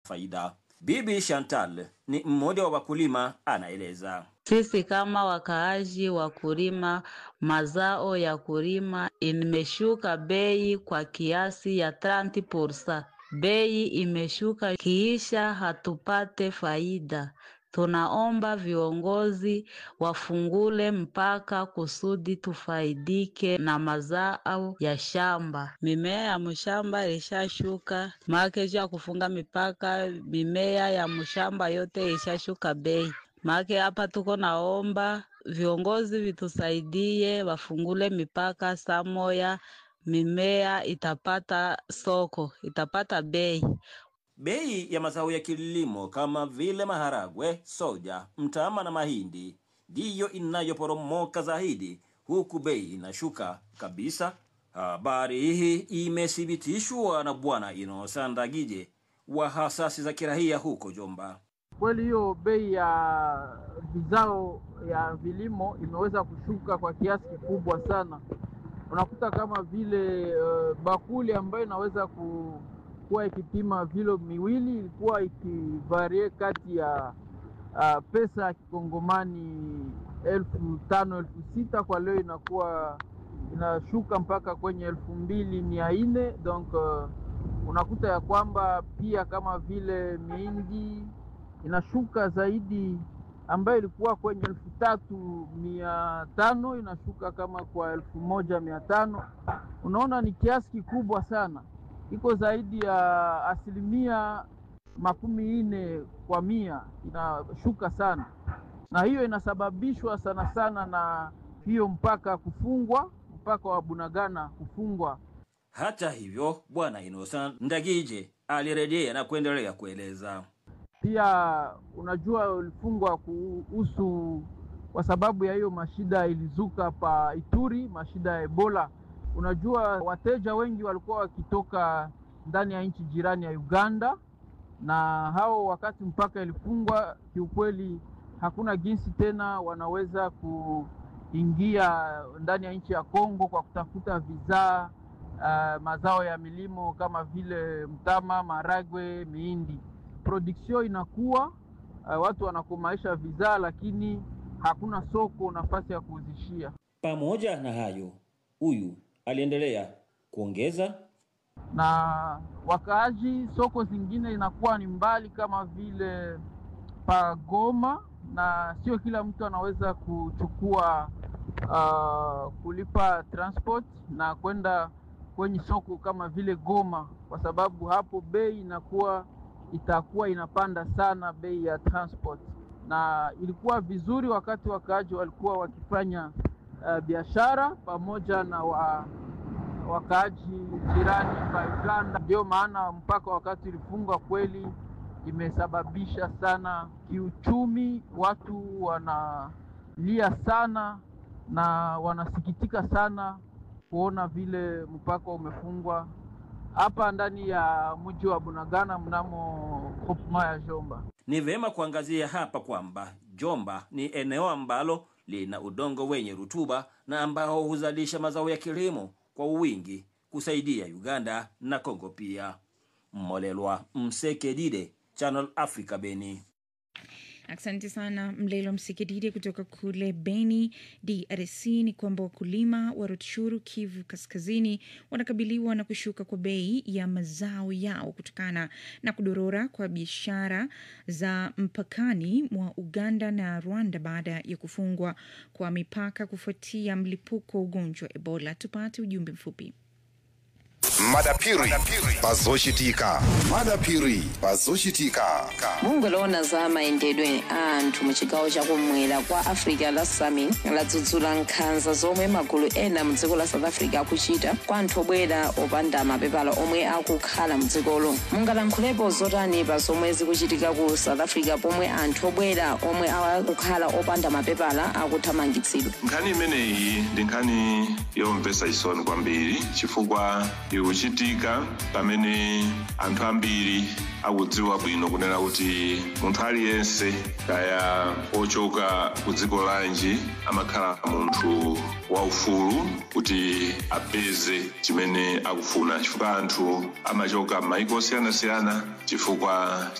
faida. Bibi Chantal ni mmoja wa wakulima, anaeleza. Sisi kama wakaaji wa kulima mazao ya kulima imeshuka bei kwa kiasi ya 30%. Bei imeshuka kiisha hatupate faida. Tunaomba viongozi wafungule mpaka kusudi tufaidike na mazao ya shamba. Mimea ya mshamba ilishashuka, make ya kufunga mipaka, mimea ya mshamba yote ilishashuka bei. Make hapa tuko naomba viongozi vitusaidie, wafungule mipaka samoya, mimea itapata soko, itapata bei. Bei ya mazao ya kilimo kama vile maharagwe, soja, mtama na mahindi ndiyo inayoporomoka zaidi, huku bei inashuka kabisa. Habari hii imethibitishwa na Bwana Inosa Ndagije wa hasasi za kirahia huko Jomba. Kweli hiyo bei ya vizao ya vilimo imeweza kushuka kwa kiasi kikubwa sana. Unakuta kama vile uh, bakuli ambayo inaweza ku kuwa ikipima vilo miwili ilikuwa ikivarie kati ya uh, pesa ya kikongomani elfu tano elfu sita kwa leo inakuwa inashuka mpaka kwenye elfu mbili mia nne donc uh, unakuta ya kwamba pia kama vile mihindi inashuka zaidi ambayo ilikuwa kwenye elfu tatu mia tano inashuka kama kwa elfu moja mia tano unaona ni kiasi kikubwa sana iko zaidi ya asilimia makumi nne kwa mia inashuka sana, na hiyo inasababishwa sana sana na hiyo mpaka kufungwa, mpaka wa Bunagana kufungwa. Hata hivyo, Bwana Inosa Ndagije alirejea na kuendelea kueleza pia, unajua ulifungwa kuhusu kwa sababu ya hiyo mashida ilizuka pa Ituri, mashida ya Ebola Unajua, wateja wengi walikuwa wakitoka ndani ya nchi jirani ya Uganda, na hao wakati mpaka ilifungwa, kiukweli hakuna jinsi tena wanaweza kuingia ndani ya nchi ya Kongo kwa kutafuta vizaa uh, mazao ya milimo kama vile mtama, maragwe, mihindi. Production inakuwa uh, watu wanakomaisha vizaa, lakini hakuna soko, nafasi ya kuuzishia. Pamoja na hayo, huyu aliendelea kuongeza na wakaaji, soko zingine inakuwa ni mbali kama vile Pagoma, na sio kila mtu anaweza kuchukua uh, kulipa transport na kwenda kwenye soko kama vile Goma, kwa sababu hapo bei inakuwa itakuwa inapanda sana bei ya transport, na ilikuwa vizuri wakati wakaaji walikuwa wakifanya uh, biashara pamoja na wa, wakaaji jirani pa Uganda. Ndio maana mpaka wakati ulifungwa kweli imesababisha sana kiuchumi, watu wanalia sana na wanasikitika sana kuona vile mpaka umefungwa hapa ndani ya mji wa Bunagana mnamo groupement ya Jomba. Ni vema kuangazia hapa kwamba Jomba ni eneo ambalo lina udongo wenye rutuba na ambao huzalisha mazao ya kilimo kwa wingi kusaidia Uganda na Kongo pia. Mmolelwa Msekedide, Channel Africa, Beni. Asante sana Mlelo Msikididi kutoka kule Beni, DRC. Ni kwamba wakulima wa Rutshuru, Kivu Kaskazini, wanakabiliwa na kushuka kwa bei ya mazao yao kutokana na kudorora kwa biashara za mpakani mwa Uganda na Rwanda baada ya kufungwa kwa mipaka kufuatia mlipuko wa ugonjwa wa Ebola. Tupate ujumbe mfupi. madapiri pazoshitika madapiri pazoshitika mungoloona za mayendedwe a anthu mu chigawo chakumwera kwa africa la sami ladzudzula nkhanza zomwe magulu ena mu dziko la south africa akuchita kwa anthu obwera opanda mapepala omwe akukhala mu dzikolo mungalankhulepo zotani pa zomwe zikuchitika ku south africa pomwe anthu obwera omwe akukhala opanda mapepala akuthamangitsidwa nkhani imeneyi ndi nkhani yomvetsa chisoni kwambiri chifukwa ikuchitika pamene anthu ambiri akudziwa bwino kunena kuti munthu aliyense kaya ochoka ku dziko lanji amakhala munthu waufulu kuti apeze chimene akufuna chifukwa anthu amachoka m'mayiko osiyanasiyana chifukwa